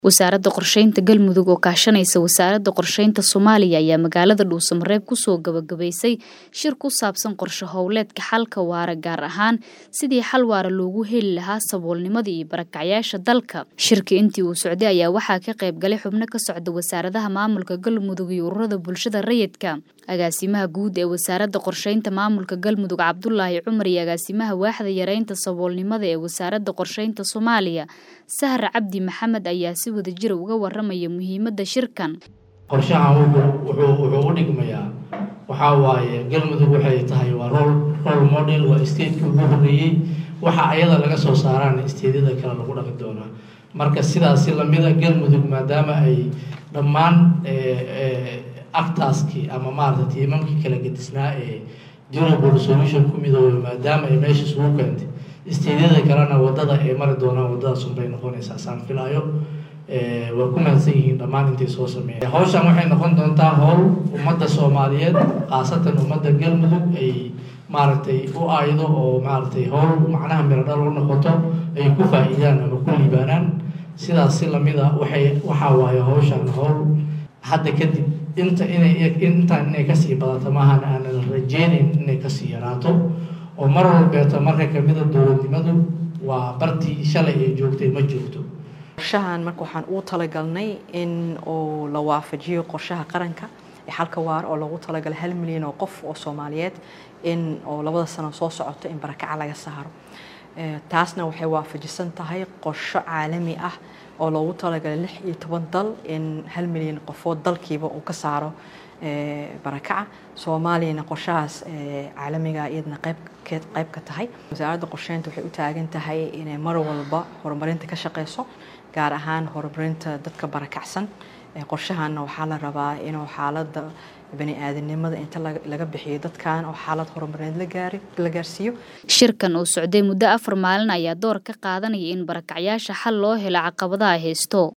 wasaaradda qorsheynta galmudug oo kaashanaysa wasaaradda qorsheynta soomaaliya ayaa magaalada dhuusamareeb kusoo gabagabaysay shir ku saabsan qorshe howleedka xalka waara gaar ahaan sidii xal waara loogu heli lahaa saboolnimada iyo barakacyaasha dalka shirka intii uu socday ayaa waxaa ka qayb galay xubno ka socda wasaaradaha maamulka galmudug iyo ururada bulshada rayidka agaasimaha guud ee wasaaradda qorsheynta maamulka galmudug cabdulaahi cumar iyo agaasimaha waaxda yareynta saboolnimada ee wasaaradda qorsheynta soomaaliya sahar cabdi maxamed ayaa si wada jira uga waramaya muhiimadda shirkan qorshahan wuxuu u dhigmayaa waxaa waaye galmudug waxay tahay waa rol role model waa stateki ugu horreeyey waxa ayada laga soo saaraan stateyada kale lagu dhaqi doonaa marka sidaasi lamida galmudug maadaama ay dhammaan actaskii ama maarata tiimamkii kala gedisnaa ee durable solution ku midoobay maadaama ay meesha isugu keentay stateyada kalena wadada ay mari doonaan wadadaasun bay noqonaysaa saan filaayo waa ku mahadsan yihiin dhammaan intay soo sameeya hawshan waxay noqon doontaa howl ummadda soomaaliyeed khaasatan ummadda galmudug ay maaragtay u aydo oo maaragtay howl macnaha miradhal u noqoto ay ku faa-iidaan ama ku liibaanaan sidaas si lamida waxay waxaa waaye hawshan howl hadda kadib inta inay intaan inay kasii badato maahan aanan rajeynayn inay kasii yaraato oo mar walbeeto marka kamida dowladnimadu waa bartii shalay ay joogtay ma joogto qorshahan marka waxaan uu talagalnay in uu la waafajiyo qorshaha qaranka ee xalka waar oo loogu talagalay hal milyan oo qof oo soomaaliyeed in oo labada sano soo socoto in barakaca laga saaro taasna waxay waafajisan tahay qorsho caalami ah oo loogu talagalay lix iyo toban dal in hal milyan qofood dalkiiba uu ka saaro barakaca soomaaliyana qorshahaas caalamiga iyadna qayb ka tahay wasaaradda qorsheynta waxay u taagan tahay inay mar walba horumarinta ka shaqeyso gaar ahaan horumarinta dadka barakacsan qorshahanna waxaa la rabaa inuu xaaladda bani aadamnimada inta laga bixiyo dadkan oo xaalad horumarineed la gaarsiiyo shirkan oo socday muddo afar maalin ayaa door ka qaadanaya in barakacyaasha xal loo helo caqabadaha haysto